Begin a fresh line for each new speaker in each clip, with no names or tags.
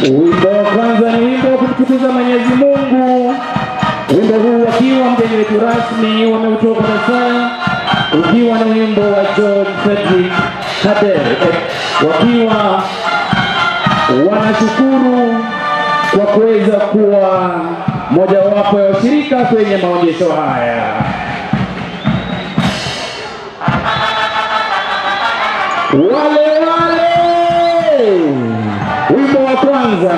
Wimbo wa kwanza ni wimbo wa kumtukuza Mwenyezi Mungu. Wimbo huu wakiwa mgeni wetu rasmi wameutoa kwa sasa, ukiwa ni wimbo wa John Frederick Kader, wakiwa wanashukuru kwa kuweza kuwa mojawapo ya washirika kwenye maonyesho haya. Wale wale, wimbo wa kwanza.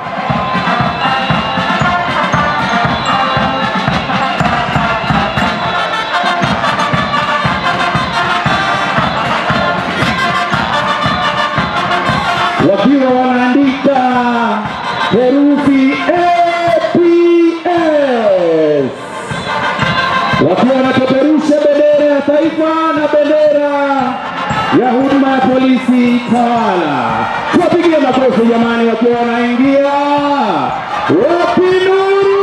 wakiwa wanaandika herufi APS, wakiwa wanapeperusha bendera ya taifa na bendera ya huduma ya polisi tawala. Tuwapigie makofi jamani, wakiwa wanaingia. Wapi nuru?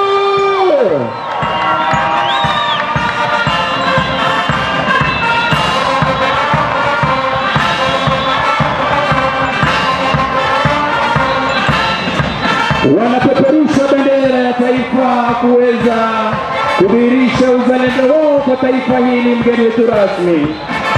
wanapeperusha bendera ya taifa kuweza kudhihirisha uzalendo wao kwa taifa hili, mgeni wetu rasmi.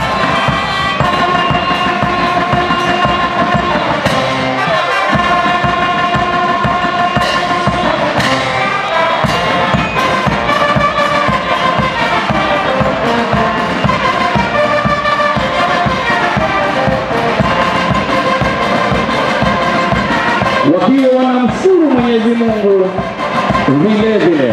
wakiwa wanamshukuru Mwenyezi Mungu vile vile.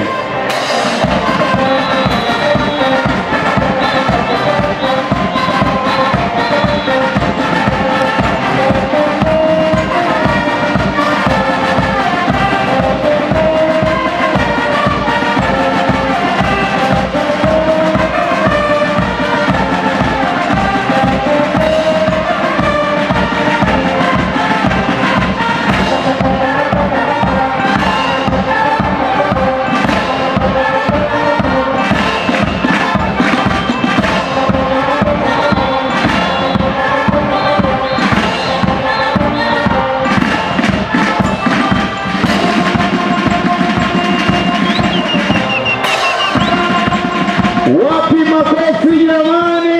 Wapi makofi jamani?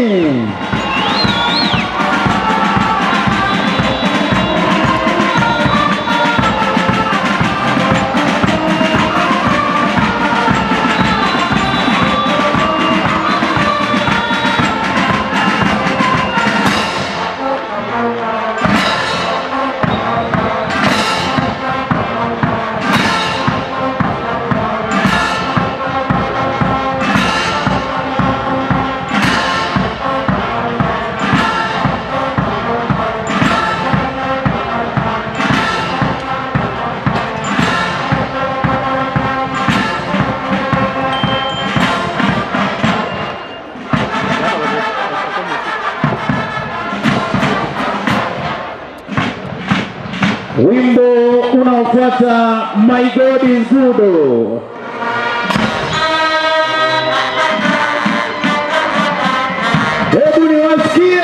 Wimbo unaofuata My God is Good. Hebu niwasikie.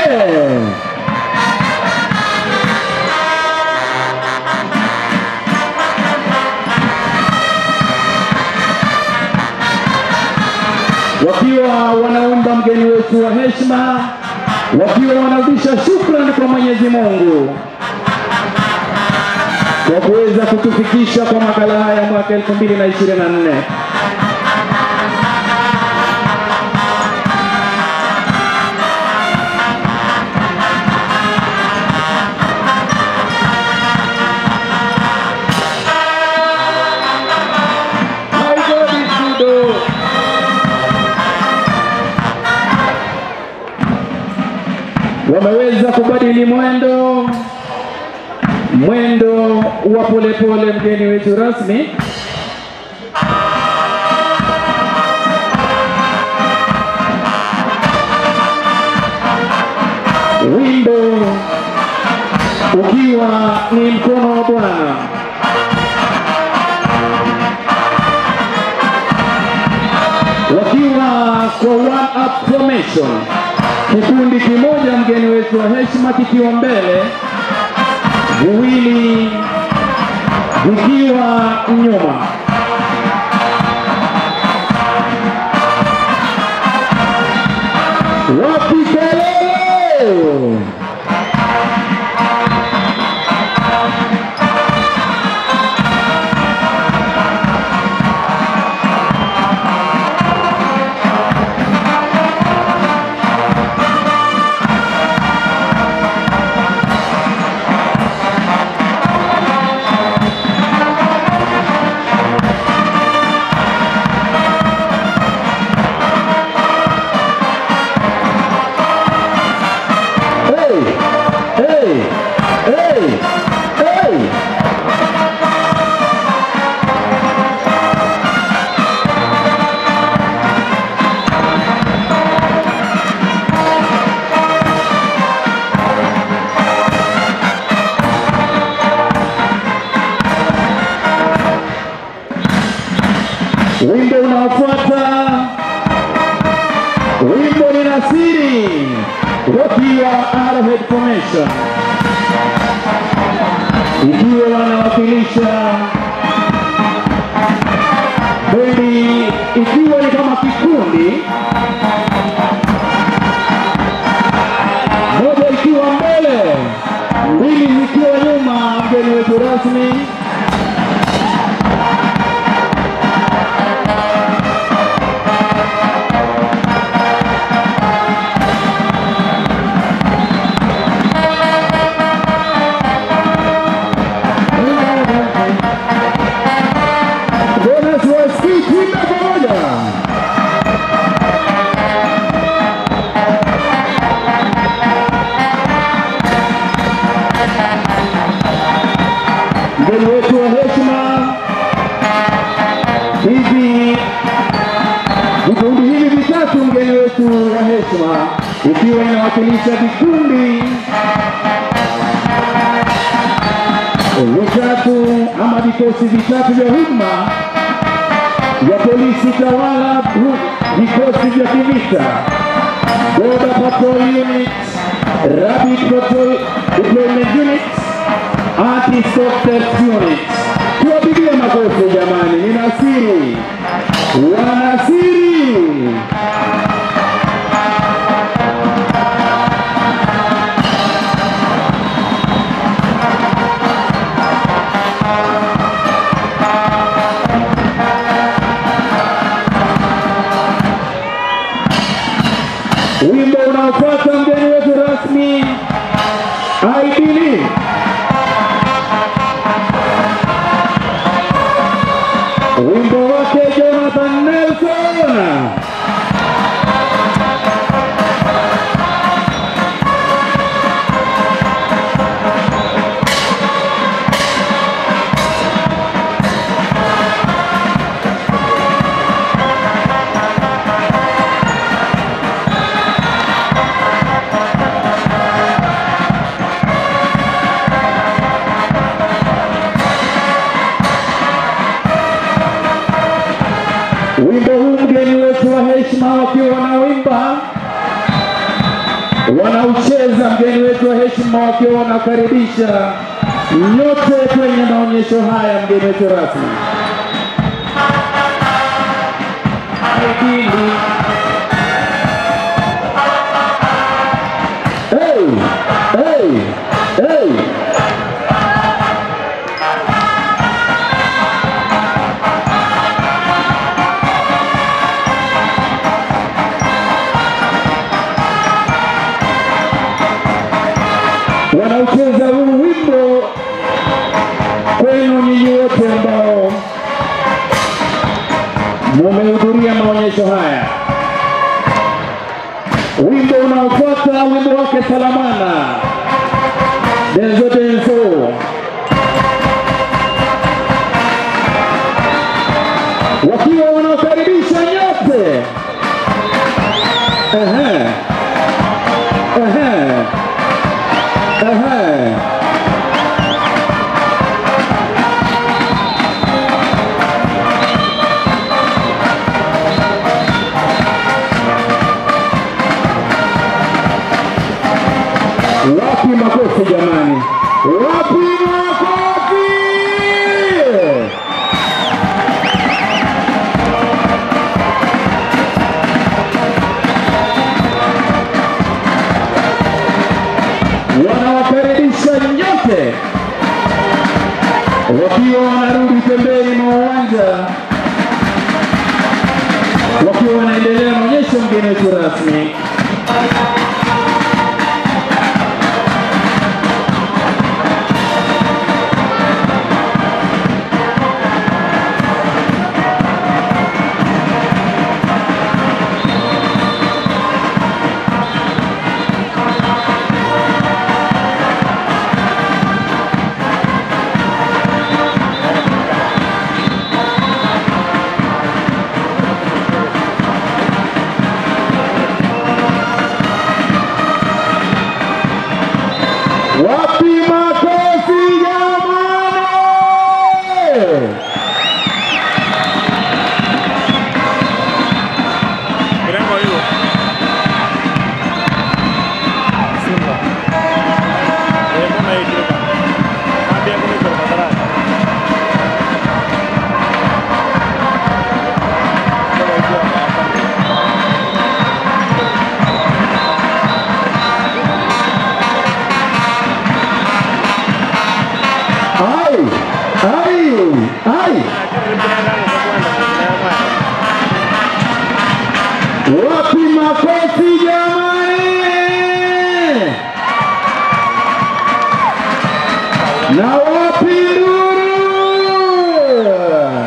wakiwa wanaomba mgeni wetu wa heshima, wakiwa wanarudisha shukrani kwa Mwenyezi Mungu kwa kuweza kutufikisha kwa makala haya mwaka 2024. My God is good. Wameweza kubadili mwendo mwendo wa polepole, mgeni wetu rasmi. Wimbo ukiwa ni mkono wa Bwana. Wakiwa kwa one up formation, kikundi kimoja, mgeni wetu wa heshima kikiwa mbele viwili vikiwa nyuma. Wapi kelele? Hey! Hey! Hey! Hey! Wimbo unaofuata wimbo ni Nasiri wakiwa Arrowhead Formation, ikiwa wanawakilisha bendi, ikiwa ni kama kikundi, moja ikiwa mbele, mbili zikiwa nyuma. Mgeni wetu rasmi Jonas Waski, tuimbe pamoja. Mgeni wetu wa heshima, hivi vikundi hivi vitatu, mgeni wetu wa heshima, ikiwa inawakilisha vikundi vitatu ama vikosi vitatu vya huduma vya polisi tawala, vikosi vya kivita, Border Patrol Unit, Rapid Patrol Deployment Unit, Anti-Stop Theft Unit. Tuwapigie makofi jamani, ni Nasiri, wanasiri. Wimbo unaofuata mgeni wetu rasmi I believe. Wimbo wake Jonathan Nelson. Wimbo huu mgeni wetu wa heshima wakiwa wanawimba wanaucheza, mgeni wetu wa heshima wakiwa wanakaribisha nyote kwenye maonyesho haya, mgeni wetu rasmi. Aidili. Hey, hey, hey. wanaucheza huu wimbo kwenu nyinyi wote ambao mumehudhuria maonyesho haya. Wimbo unaofuata wimbo wake Salamana Denzo Denzo, wakiwa wanaokaribisha nyote. Ehe, ehe. Ehe. Wapi makofi jamani? Wapi makofi? Wanawakaribisha nyote wakiwa wanarudi pembeni mwa uwanja wakiwa wanaendelea maonyesho mgeni wetu rasmi. Wapi makofi jamani?
Mirengo hiyo. Simba. Eh, mbona hii kidogo? Ambia kule kwa madarasa. Kama hiyo hapa.
Ai, ai, ai. Wapi makofi jamani? Na wapi nduru?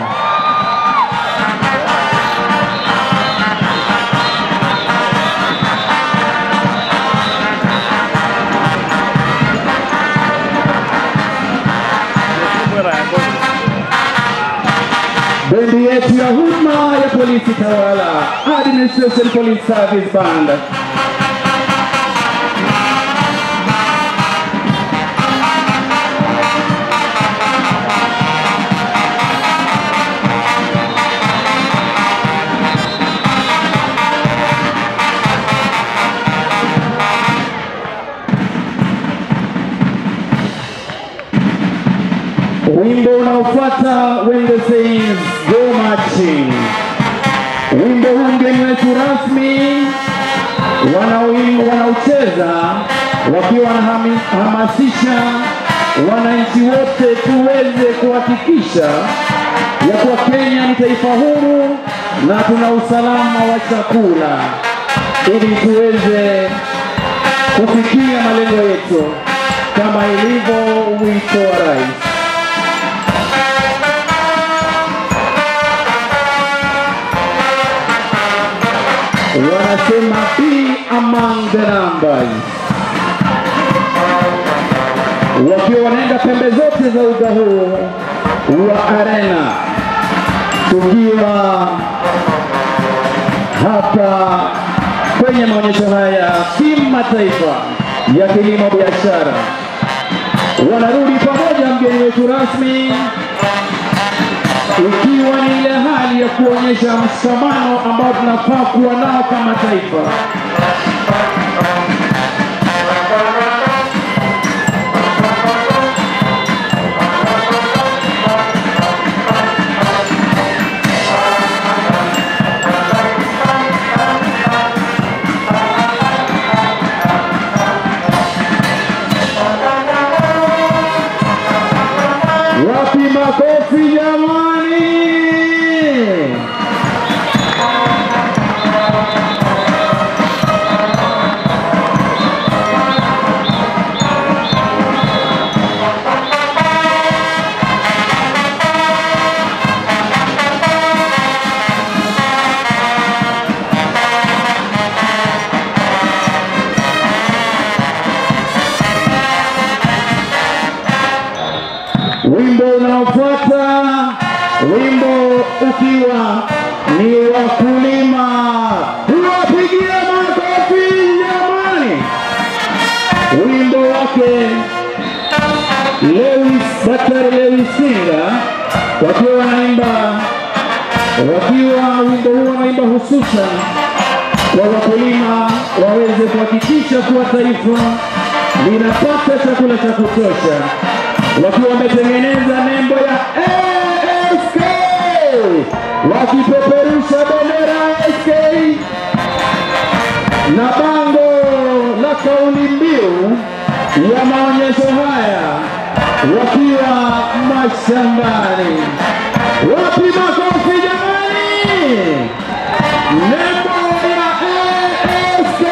Bendi yetu ya huduma ya polisi tawala, Administration Police Service Band. Wimbo unaofuata Wendo Says Go Marching. Wimbo huu mgeni wetu rasmi wanaoimba wanaocheza wakiwa wanahamasisha wananchi wote tuweze kuhakikisha ya kuwa Kenya ni taifa huru na tuna usalama wa chakula ili tuweze kufikia malengo yetu kama ilivyo wito wa rais. wanasema be among the numbers, wakiwa wanaenda pembe zote za uga huu wa arena, tukiwa hapa kwenye maonyesho haya ya kimataifa ya kilimo biashara. Wanarudi pamoja, mgeni wetu rasmi ikiwa ni ile hali ya kuonyesha mshikamano ambao tunafaa kuwa nao kama taifa. Wapi makofi jamani? Wimbo unaofuata, wimbo ukiwa ni wakulima. Tuwapigie makofi jamani! Wimbo wake Lewis, Daktari Lewis Singa wakiwa wanaimba, wakiwa wimbo huu wanaimba hususan kwa wakulima waweze kuhakikisha kuwa taifa linapata chakula cha kutosha, wakiwa wametengeneza nembo ya ASK, wakipeperusha bendera ya ASK na bango la kauli mbiu ya maonyesho haya wakiwa mashambani. Wapi makofi jamani? Nembo ya ASK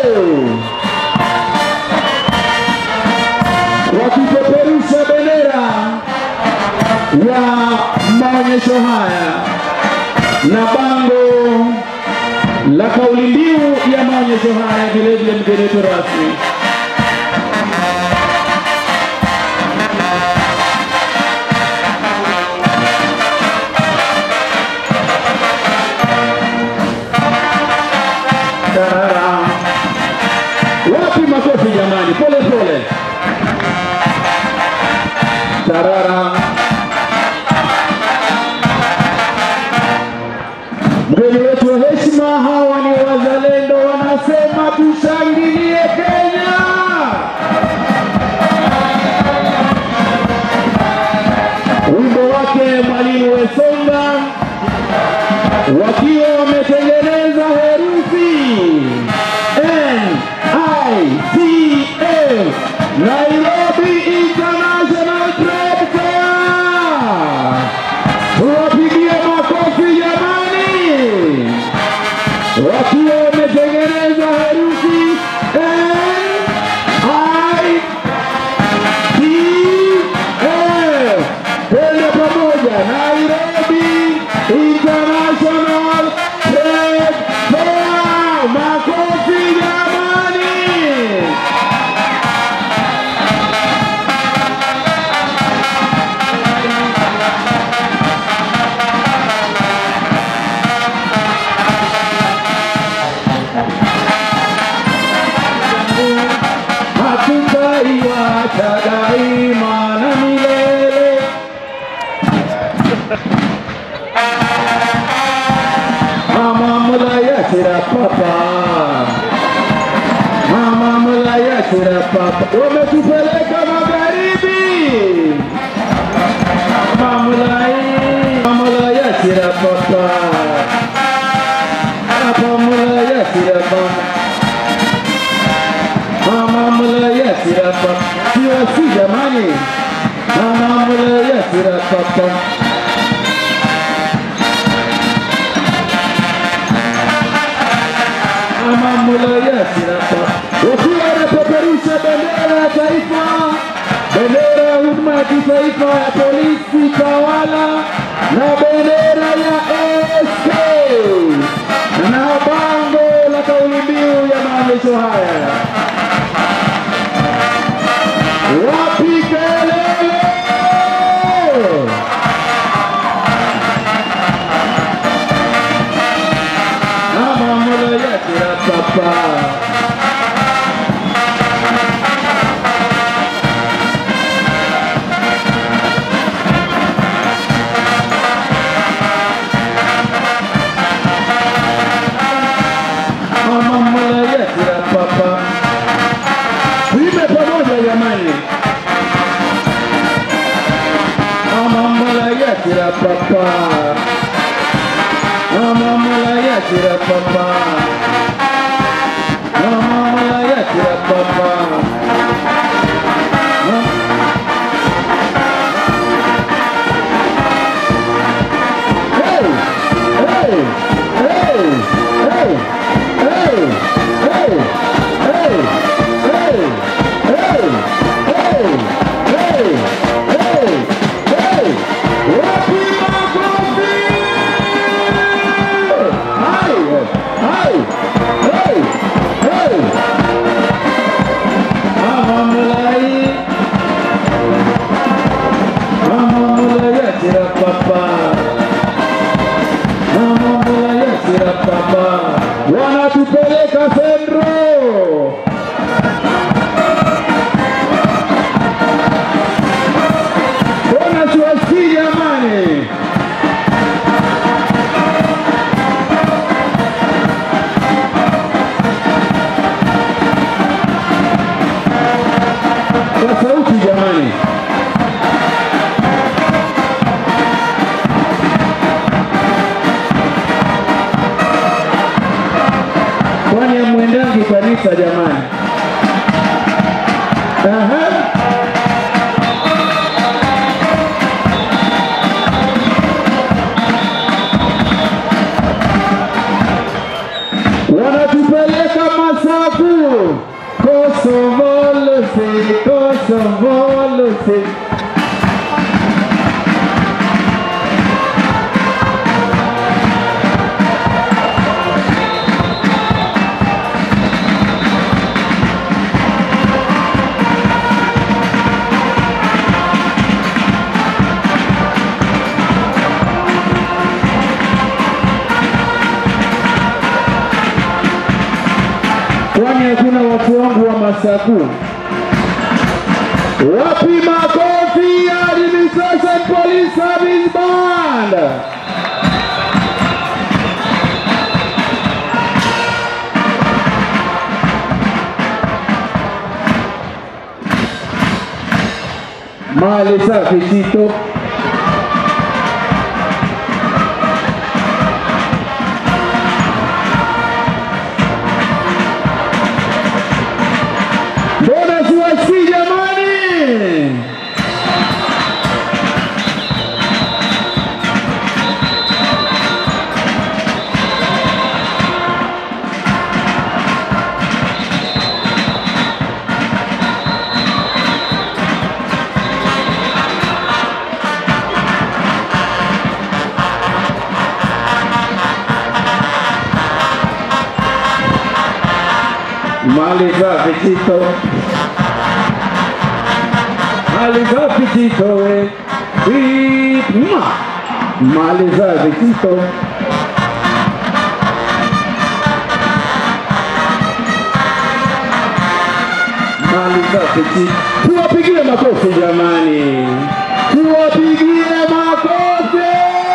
wakipeperusha bendera ya maonyesho haya na bango la kauli mbiu ya maonyesho haya, vilevile mgeni wetu rasmi Tarara. Wapi makofi jamani, pole pole. Tarara. Mgeni wetu wa heshima, hawa ni wazalendo, wanasema tushangilie Kenya. Wimbo wake Mwalimu Wesonga wakiwa wametengeneza herufi N-I-C-A Nairobi International Trade Fair. Tuwapigie makofi jamani, wakiwa wametengeneza herufi N-I-C-A. Twende pamoja, Nairobi International Trade Fair. Makofi jamani. hatutaiacha daima na milele. Mama mulayatira papa, mama mulayatira papa, wametupeleka magharibi. Mama mulai, mama mulayatira papa, papa mulayatira papa Mama yasira papa Sio si jamani Mama yasira papa Mama yasira papa Wakiwa wanapeperusha bendera ya taifa Bendera ya huduma ya kitaifa ya polisi tawala Na bendera ya ASK Na bango la kauli mbiu ya maonyesho haya wapi kelele? Mama mola yatira papa Mama mola yatira papa Tuimbe pamoja jamani. Mama mola yatira papa Mama mola yatira papa Mama mola yatira papa Hey! Hey! Hey! Hey! Hey! Hey! Hey! Hey! Hey! Hey! Hey! Hey! Hey! Wapi makofi? Hai! Hai! Aha. wanatupeleka Masaku, Kosovo Lucy, Kosovo Lucy. kwani hakuna watu wangu wa Masaku? Wapi makofi ya Administration Police Service Band? Mali safi Tito. Mbona siwasikii jamani? Mali safi Tito. Mali safi Tito we. Sweet ma. Mali safi Tito. Mali safi Tito. Tuwapigie makofi jamani. Tuwapigie makofi.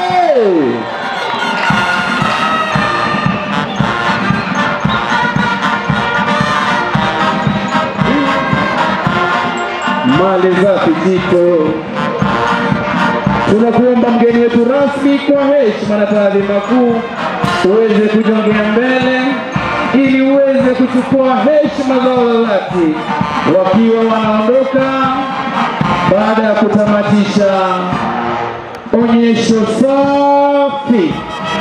mali za kijito. Tunakuomba mgeni wetu rasmi, kwa heshima na taadhima kuu, uweze kujongea mbele ili uweze kuchukua heshima zao za dhati wakiwa wanaondoka baada ya kutamatisha onyesho safi.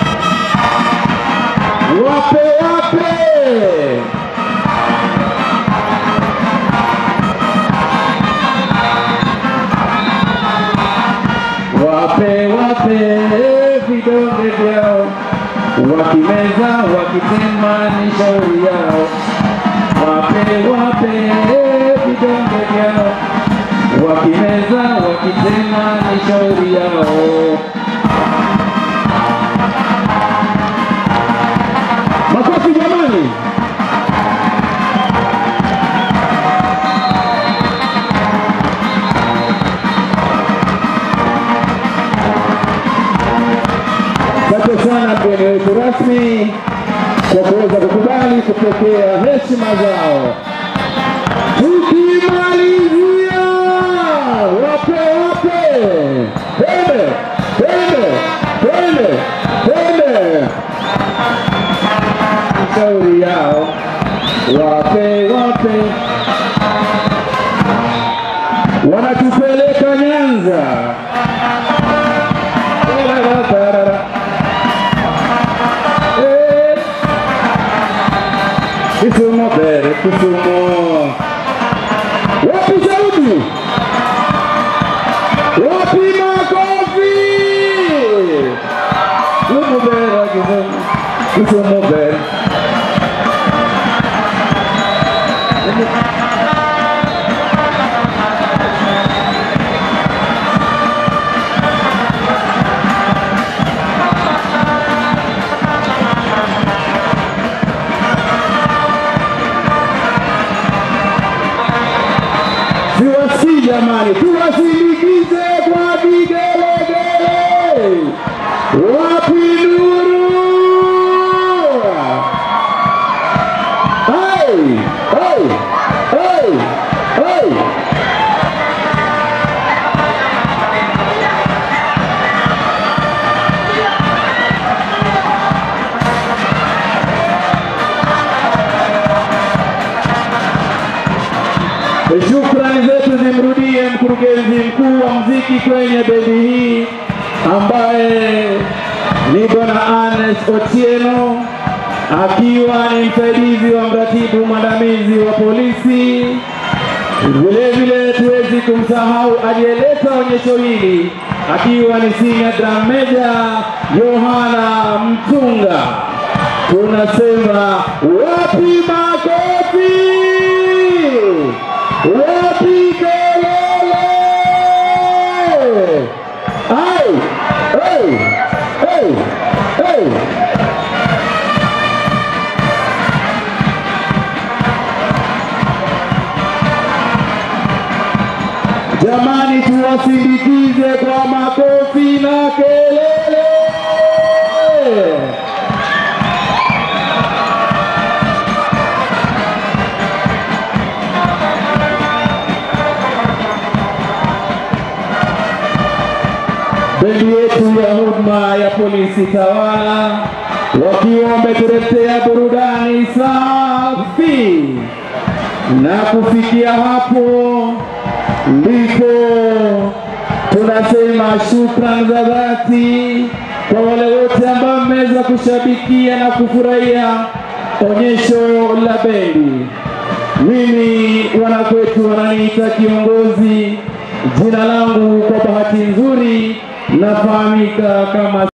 Wape wape wape wape vidonge vyao, wakimeza wakitema ni shauri yao. Wape wape vidonge vyao, wakimeza wakitema ni shauri yao. Makofi jamani! Asante sana mgeni wetu rasmi kwa kuweza kukubali kupokea heshima zao. Tukimalizia, wape wape, twende twende twende twende, shauri yao, wape wape, wanatupeleka Nyanza. Tarara. Eh. Kisumu bere, Kisumu. Wapi sauti? Wapi makofi? Kisumu bere, Kisumu. Kisumu bere. Siwasikii jamani, tuwasindikize kwa vigelegele. Wapi nuru? Hey, hey, hey, hey. Shukran mkuu wa mziki kwenye bendi hii ambaye ni bwana Anes Otieno akiwa ni msaidizi wa mratibu mwandamizi wa polisi. Vile vile tuwezi kumsahau aliyeleta onyesho hili akiwa ni senior drum major Yohana Mtunga. Tunasema wapi makofi, wapi kelele? Ai, ai, ai, ai. Jamani, tuwasindikize kwa makofi na kelele. Bendi yetu ya huduma ya polisi tawala wakiwa wametuletea burudani safi, na kufikia hapo ndipo tunasema shukrani za dhati kwa wale wote ambao mmeweza kushabikia na kufurahia onyesho la bendi. Mimi wanakwetu wananiita kiongozi. Jina langu kwa bahati nzuri nafahamika kama